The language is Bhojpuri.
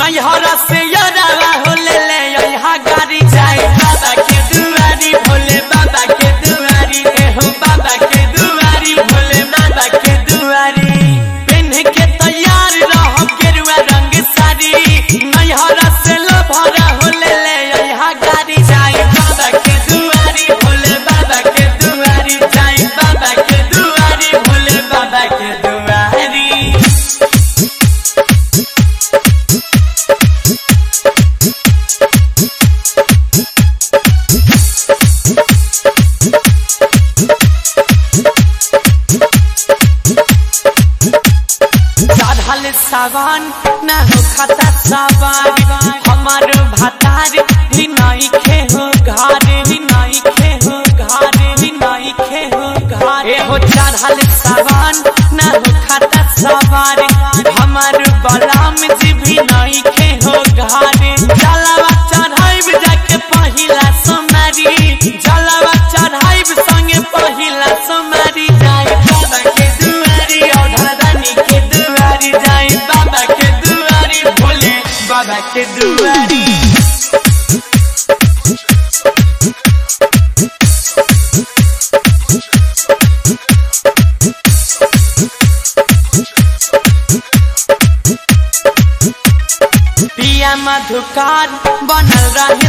नैहर से यरावा हो ले ले यहाँ गाड़ी जाए बाबा के दुआरी भोले बाबा के दुआरी ए हो बाबा के दुआरी भोले बाबा के दुआरी पेन के तैयार रह गेरुआ रंग साड़ी नैहर से लभरा हो ले ले यहाँ गाड़ी जाए बाबा के दुआरी भोले बाबा के दुआरी जाए बाबा के दुआरी भोले बाबा के दुआरी चढ़ल सावन न हो खाता सवार हमार भातार ही नहीं खे हो घर ही नहीं खे हो घर ही नहीं खे हो घर ए हो चढ़ल सावन न हो खाता सवार हमार बलाम जी भी नहीं खे हो घर जलवा चढ़ाइब जाके पहिला सोमारी जलवा चढ़ाइब संगे पहिला सोमारी जाए बाबा के दुआरी औधरानी के दुआरी जाए बाबा के दुआरी भोले बाबा के दुआरी पिया मधुकार बनल रहे